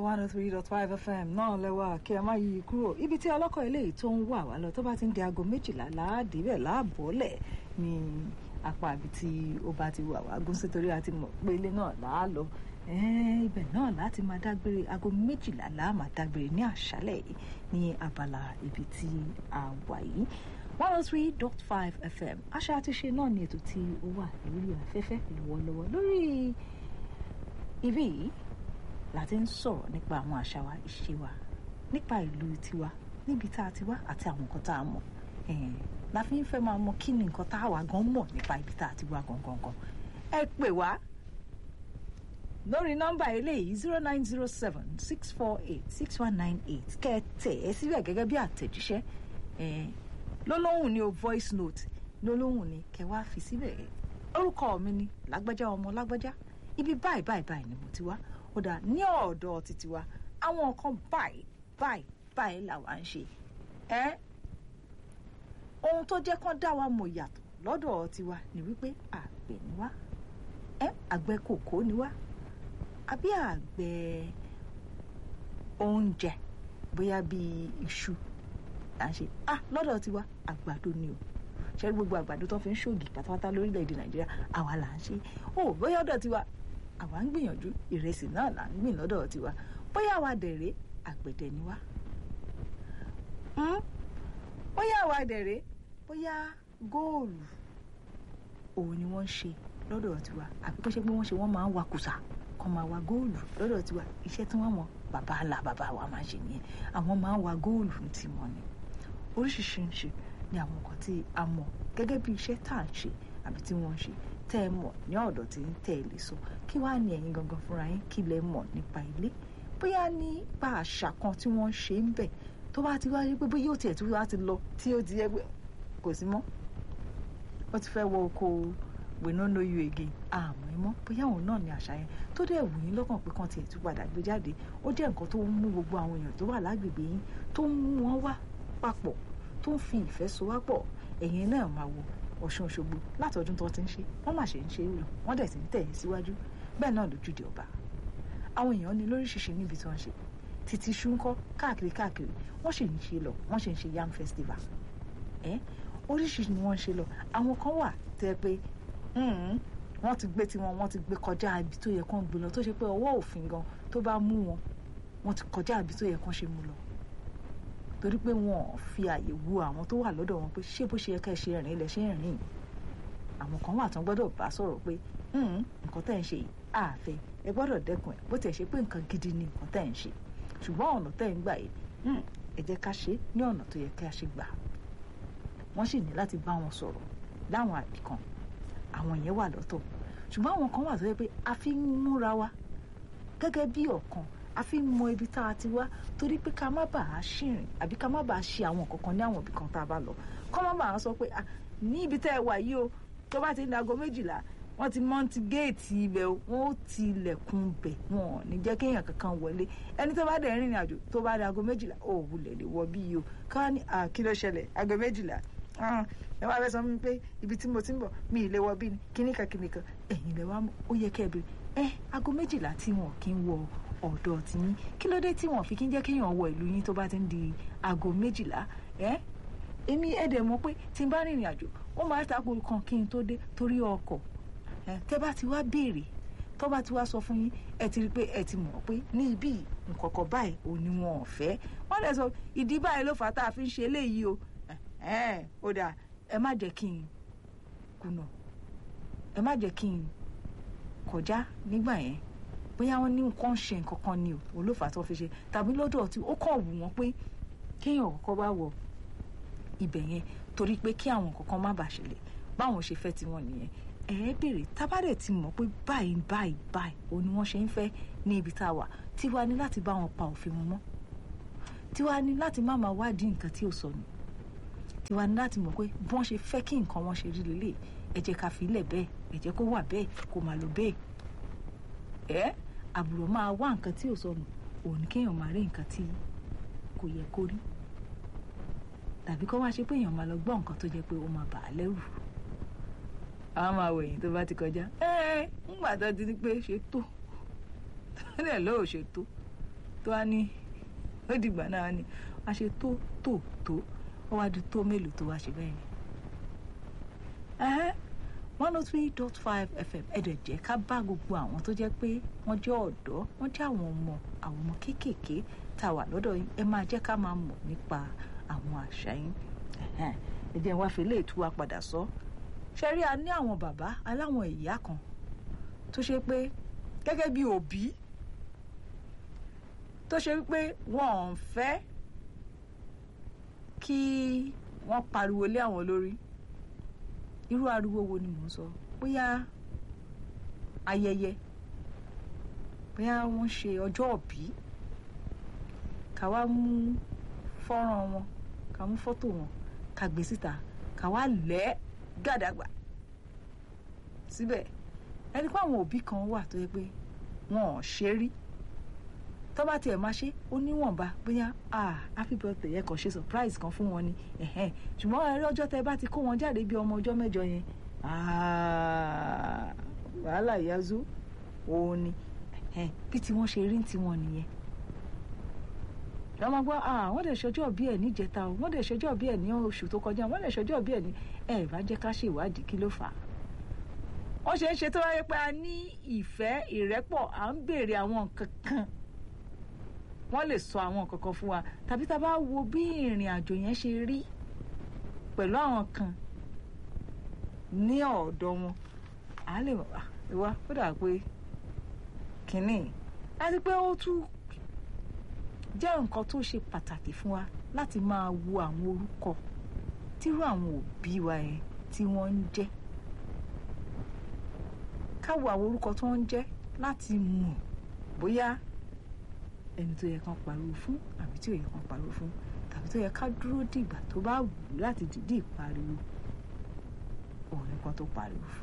one oh three dot five fm náà lẹ́wà kí ẹ má yí kúrò ibi tí ọlọ́kọ̀ eléyìí tó ń wà wá lọ tó bá ti ń di aago méjìlá láàdìbẹ̀ láàbọ̀lẹ̀ ní apá àbí tí ó bá ti wà wá gún sí torí a ti mọ̀ pé ilé náà là á lọ ibẹ̀ náà láti máa dágbére aago méjìlá là á máa dágbére ní àṣálẹ̀ yìí ní abala ibi tí a wà yìí one oh three dot five fm àṣà àti ṣe náà ni ètò tí ó wà lórí afẹ́fẹ́ lọ́wọ́lọ́wọ́ lórí ibí yìí la ti ń sọ̀rọ̀ nípa àwọn àṣà wa ìṣe wa nípa ìlú tiwa níbi tá a ti wá àti àwọn nǹkan tá a mọ̀ la fi ń fẹ́ máa mọ kí ni nǹkan tá a wà gan mọ̀ nípa ibi tá a ti wá gangan gan ẹ pè wá lórí nọ́mbà eléyìí zero nine zero seven six four eight six one nine eight kẹ́ ẹ tẹ̀ ẹ́ síbẹ̀ gẹ́gẹ́ bí àtẹ̀jíṣẹ́ lólóhùn ni o voice note lólóhùn ni kẹ́ wá fi síbẹ̀ orúkọ mi ni lágbájá ọmọ lágbájá ibi báyìí báyìí báyìí ni mo ti wá ó dà ní ọ̀dọ̀ títí wa àwọn nǹkan báyìí báyìí báyìí làwa ń ṣe ẹ́ ohun tó jẹ́ kán dá wa mọ̀ yàtọ̀ lọ́dọ̀ tiwa ni wípé àgbẹ̀ ni wá ẹ́ àgbẹ̀ kòkó ni wá àbí àgbẹ̀ oúnjẹ bóyá bíi iṣu là ń ṣe ah lọ́dọ̀ tiwa àgbàdo ni o ṣe gbogbo àgbàdo tó fi ń ṣògì pátápátá lórílẹ̀‐èdè nàìjíríà àwa là ń ṣe ó bóyá ọ̀dọ̀ tiwa àwa ń gbìyànjú ìrẹsì náà là ń gbìn lọ́dọ̀ tiwa bóyá àwa dẹ̀rẹ́ àgbẹ̀dẹ ni wá bóyá àwa dẹ̀rẹ́ bóyá góòlù òun ni wọ́n ń ṣe lọ́dọ̀ tiwa àbí bó ṣe pé wọ́n ṣe wọ́n máa ń wa kùsà kan máa wa góòlù lọ́dọ̀ tiwa iṣẹ́ tí wọ́n mọ̀ bàbá ńlá bàbá wa máa ṣe nìyẹn àwọn máa ń wa góòlù tí wọ́n ní oríṣiríṣi ni àwọn nǹkan tí a mọ̀ gẹ́gẹ́ bí iṣẹ́ tá à ń ṣe àbí tí wọ́n ń ṣe tẹ́ ẹ mọ̀ ní ọ̀dọ̀ tí ń tẹ́ ẹ lè sọ kí wàá ní ẹ̀yin gangan fúnra yín kí lẹ mọ̀ nípa ilé bóyá nípa àṣà kan tí wọ́n ń ṣe ń bẹ̀ tó bá ti wá rí pé bóyá ó tiẹ̀ tó wá ti lọ tí ó ti yẹ pé kò sí mọ́ ó ti fẹ́ wọ oko we no know you again àmọ́ ẹ mọ́ bóyá òun náà ní àṣà yẹn tó dẹ̀ wù yín lọ́kàn pé kàn tiẹ̀ tún padà gbé jáde ó jẹ́ nǹkan tó ń mú gbogbo àwọn èèyàn tó wà lágbègbè yín tó ń mú wọn wá papọ̀ tó ń fi ìfẹ́ so wá pọ̀ ẹ̀yin náà máa wo Ọ̀ṣun Òṣogbo látọdún tó ti ń ṣe wọ́n mà ṣe ń ṣe é lọ wọ́n dẹ̀ sì ń tẹ̀ ẹ́ síwájú bẹ́ẹ̀ náà lójúde ọba àwọn èèyàn ní lóríṣiríṣi níbi tí wọ́n ṣe títí ṣúńkọ́ káàkiri káàkiri wọ́n sì ń ṣe lọ wọ́n sì ń ṣe yam festival ẹ́ oríṣiríṣi ni wọ́n ń ṣe lọ àwọn kan wà tẹ́ pé wọ́n ti gbé tiwọn wọ́n ti gbé kọjá ibi tó yẹ kán gbé lọ tó ṣe pé ọwọ́ òfin gan tó bá mú wọn wọ́n ti kọjá ibi tó yẹ kán ṣe mú lọ torí pé wọn ò fi àyè wo àwọn tó wà lọ́dọ̀ wọn pé ṣé bó ṣe yẹ ká ẹ ṣe rìn ilẹ̀ ṣe ń rìn àwọn kan wà tán gbọ́dọ̀ bá sọ̀rọ̀ pé nǹkan tẹ́ ń ṣe àfẹ́ ẹ gbọ́dọ̀ dẹ́kun ẹ̀ bó tiẹ̀ ṣe pé nǹkan gidi ni nǹkan tẹ́ ń ṣe ṣùgbọ́n ọ̀nà tẹ́ ń gbà yìí ẹ jẹ́ ká ṣe ní ọ̀nà tó yẹ ká ṣe gbà wọ́n sì ní láti bá wọn sọ̀rọ̀ láwọn àbí kan àwọn yẹn wà lọ́tọ̀ ṣùgbọ́n àwọn kan wà tó yẹ pé a fi ń múra wa gẹ́gẹ́ bí ọ̀kan a fi ń mọ ibi tá a ti wá torí pé ká má bàa ṣìrìn àbí ká má bàa ṣe àwọn kankan ní àwọn ibì kan tá a bá lọ kọ́ má bàa sọ pé ní ibi tẹ́ ẹ wà yìí o tó bá ti ń dago méjìlá wọ́n ti mọ́ntì géètì ibẹ̀ wọ́n ó ti ilẹ̀kùn bẹ̀ wọn ò ní jẹ́ kéèyàn kankan wọlé ẹni tó bá dẹ̀ rìnrìn àjò tó bá dago méjìlá ò wulẹ̀ lè wọ bí yìí o ká ní kí ló ṣẹlẹ̀ ago méjìlá ẹ wá fẹ́ sọ fún mi pé ibi tí mo ti ń bọ̀ mi ì lè wọ bí ni kíníkan kíníkan ẹ̀yìn lè wá ó yẹ kẹ́ ẹ bèrè ẹ ago méjìlá tí wọn kì í wọ ọ̀dọ̀ tí yín kí ló dé tí wọn fi kí ń jẹ́ kéèyàn wọ ìlú yín tó bá ti ń di aago méjìlá ẹ èmi ẹ̀dẹ̀ mọ̀ pé tí n bá rìnrìn àjò ó máa tako kan kí n tó dé torí ọkọ̀ ẹ tẹ́ bá ti wá béèrè tó bá ti wá sọ fún yín ẹ ti rí i pé ẹ ti mọ̀ pé ní ibí nǹkankan báyìí ò ní wọn ò fẹ́ wọ́n lè sọ ìdí báyìí ló fà á tá a fi ń ṣe eléyìí o ẹ ó dà ẹ má jẹ́ kí n kùnà ẹ má jẹ́ kí n kọjá nígbà yẹn bóyá wọn ní nǹkan ṣe nǹkan kan ni o olófà tó fi ṣe tàbí lọ́dọ̀ tí ó kàn wù wọ́n pé kéèyàn kọ́kọ́ bá wọ ibẹ̀ yẹn torí pé kí àwọn kankan má bàa ṣẹlẹ̀ báwọn ṣe fẹ́ tiwọn nìyẹn ẹ ẹ béèrè tábàdẹ̀ ti mọ̀ pé báyìí báyìí báyìí òun ni wọ́n ṣe ń fẹ́ ní ibi tá a wà tiwa ní láti bá wọn pa òfin wọn mọ́ tiwa ní láti má máa wádìí nǹkan tí ò sọnù tiwa ní láti mọ̀ pé bí wọ́n ṣe fẹ́ kí nǹkan wọn ṣe rí lélẹ̀ ẹ jẹ́ ká fi ilẹ̀ bẹ́ẹ̀ ẹ jẹ́ kó wà bẹ́ẹ̀ kó máa lọ bẹ́ẹ̀ ẹ́ àbùrọ̀ máa wá nǹkan tí ò sọnù òun kéèyàn máa rí nǹkan tí kò yẹ kó rí tàbí kó wá ṣe pé èèyàn máa lọ gbọ́ nǹkan tó jẹ́ pé ó máa bà á lẹ́rù àwọn máa wẹ̀yìn tó bá ti kọjá ẹ́ẹ́ ńgbà tó ti ní pé ṣe tó tẹ́lẹ̀ lóò ṣe tó tó wá ní ó dìgbà náà ni wá ṣe tó tó tó ó wá di tó mélòó tó wá ṣe bẹ́ẹ̀ ni. one oh three dot five fm ẹ̀dẹ̀ jẹ́ ká bá gbogbo àwọn tó jẹ́ pé wọ́n jẹ́ ọ̀dọ́ wọ́n jẹ́ àwọn ọmọ àwọn ọmọ kéékèèké tá a wà lọ́dọ̀ yín ẹ máa jẹ́ ká máa mọ̀ nípa àwọn àṣà yín ẹ jẹ́ wá fi léètú wa padà sọ ṣe rí a ní àwọn bàbá aláwọn ìyá kan tó ṣe pé gẹ́gẹ́ bí òbí tó ṣe wípé wọn ò ń fẹ́ kí wọ́n pariwo lé àwọn lórí irú ariwo wo ni mò ń sọ bóyá ayẹyẹ bóyá wọ́n ṣe ọjọ́ òbí ká wá mú fọ́nrán wọn ká mú fọ́tò wọn ká gbé síta ká wá lẹ̀ gàdàgbà síbẹ̀ ẹni pé àwọn òbí kan wà tó yẹ pé wọn ò ṣe rí tó bá tiẹ̀ máa ṣe ó níwọ̀nba bóyá ah happy birthday yẹ kàn ṣe surprise kan fún wọn ni ṣùgbọ́n ẹ̀rí ọjọ́ tẹ bá ti kó wọn jáde bí ọmọ ọjọ́ mẹ́jọ yẹn wàhálà yazú òun ni bí tí wọ́n ṣe rí tí wọ́n nìyẹn lọ́mọ gbọ́ wọ́n lè ṣọjọ́ bí ẹ̀ níjẹta o wọ́n lè ṣọjọ́ bí ẹ̀ ní oṣù tó kọjá wọ́n lè ṣọjọ́ bí ẹ̀ ní ẹ̀ bá jẹ́ ká ṣèwádìí kí ló fà á wọ́n ṣe ń ṣe tó wáyé pé a ní ìfẹ́ ìrẹ́pọ̀ à ń béèrè àwọn nǹkan kan wọ́n lè sọ àwọn nǹkan kan fún wa tàbí tá a bá wo bí ìrìn àjò yẹn ṣe rí pẹ̀lú àwọn kan ní ọ̀dọ̀ wọn à lè wá ó dà pé kínní àti pé ó tún jẹ́ nǹkan tó ṣe pàtàkì fún wa láti máa wo àwọn orúkọ tírú àwọn òbí wa yẹn tí wọ́n ń jẹ́ ká wo àwọn orúkọ tó ń jẹ́ láti mọ̀ bóyá ẹni tó yẹ kán pariwo fún àbí tí ò yẹ kán pariwo fún tàbí tó yẹ ká dúró dìgbà tó bá wù ú láti dìídì pariwo òun nìkan tó pariwo fún.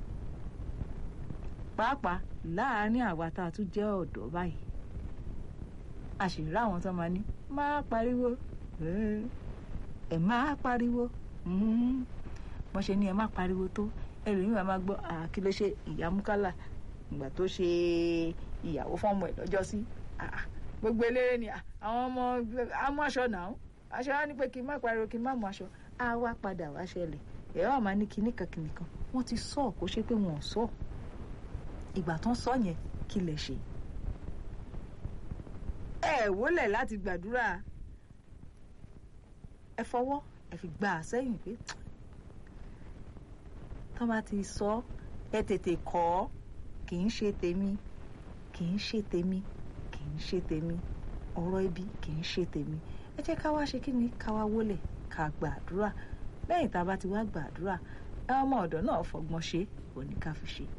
pàápàá láàárín àwa tá a tún jẹ́ ọ̀dọ́ báyìí a sì rí àwọn tó máa ní máa pariwo ẹ máa pariwo wọ́n ṣe ní ẹ máa pariwo tó ẹlòmíràn máa gbọ́ kí ló ṣe ìyá múkálà ìgbà tó ṣe ìyàwó fọ́ọ̀mù ẹ̀ lọ́jọ́ sí gbogbo eléré ni àwọn ọmọ amú aṣọ náà aṣọ á ní pé kí n má pariwo kí n má mú aṣọ á wá padà wá ṣẹlẹ̀ ẹ̀rọ àmà ní kinní kan kinní kan wọ́n ti sọ kó ṣe pé wọ́n ò sọ ìgbà tán sọ yẹn kí lè ṣe ẹ wólẹ̀ láti gbàdúrà ẹ fọwọ́ ẹ fi gbà á sẹ́yìn pé tán bá ti sọ ẹ tètè kọ́ kì í ṣe tèmi kì í ṣe tèmi kì í ṣe tèmi ọ̀rọ̀ ibi kì í ṣe tèmi ẹ jẹ́ ká wá ṣe kí ni ká wá wólẹ̀ ká gbàdúrà lẹ́yìn tá a bá ti wá gbàdúrà ọmọ ọ̀dọ̀ náà fọgbọ́n ṣe òní ká fi ṣe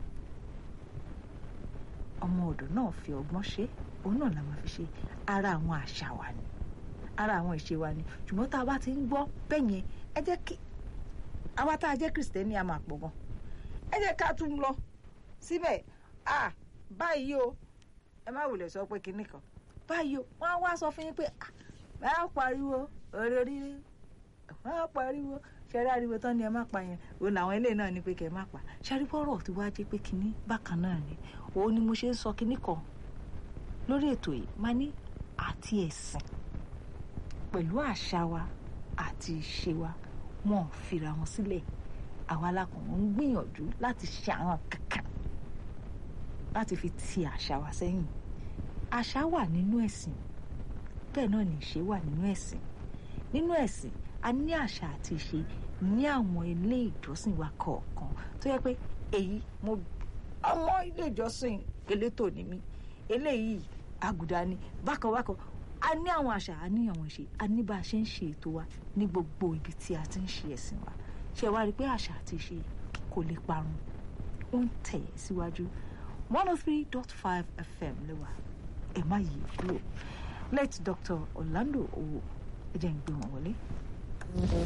ọmọ ọ̀dọ̀ náà fi ọgbọ́n ṣe òun náà la máa fi ṣe ara àwọn àṣà wa ni ara àwọn ìṣe wa ni ṣùgbọ́n tá a bá ti ń gbọ́ bẹ́ẹ̀ yẹn ẹ jẹ́ kí àwa tá a jẹ́ kìrìsìtẹ́nì a máa pọ̀ gan ẹ jẹ́ ká tún lọ síbẹ̀ ah báyìí o ẹ má wulẹ̀ sọ pé kinní kan báyìí o wọ́n á wá sọ fún yín pé ẹ á pariwo òrèrè wọ́n á pariwo ṣẹ́rí ariwo tán ni ẹ má pa yẹn òun làwọn ilé náà ní pé kẹ́ ẹ má pa ṣẹ́rí bọ́rọ̀ tí wàá jẹ́ pé kinní bákan náà ni òun ni mo ṣe ń sọ kinní kan lórí ètò yìí máa ní àti ẹ̀sìn pẹ̀lú àṣà wa àti ìṣe wa wọn ò fira wọn sílẹ̀ àwa alákùnrin ń gbìyànjú láti ṣe àwọn kankan láti fi ti àṣà wa sẹ́yìn àṣà wà nínú ẹ̀sìn bẹ́ẹ̀ náà ní ìṣe wà nínú ẹ̀sìn nínú ẹ̀sìn a ní àṣà àti ìṣe ní àwọn ilé ìjọsìn wa kọ̀ọ̀kan tó yẹ pé èyí mo ọmọ ilé ìjọsìn elétò ni mí eléyìí àgùdà ni bákan bákan a ní àwọn àṣà a ní àwọn ìṣe a ní bá a ṣe ń ṣe ètò wa ní gbogbo ibi tí a ti ń ṣe ẹ̀sìn wa ṣe wá rí i pé àṣà àti ìṣe kò lè parun ó ń tẹ̀ síwájú one oh three dot five fm lẹ́wà ẹ̀ má yí kúrò late Dr. Orlando Owo ẹ jẹ́ ń gbé wọn wọlé.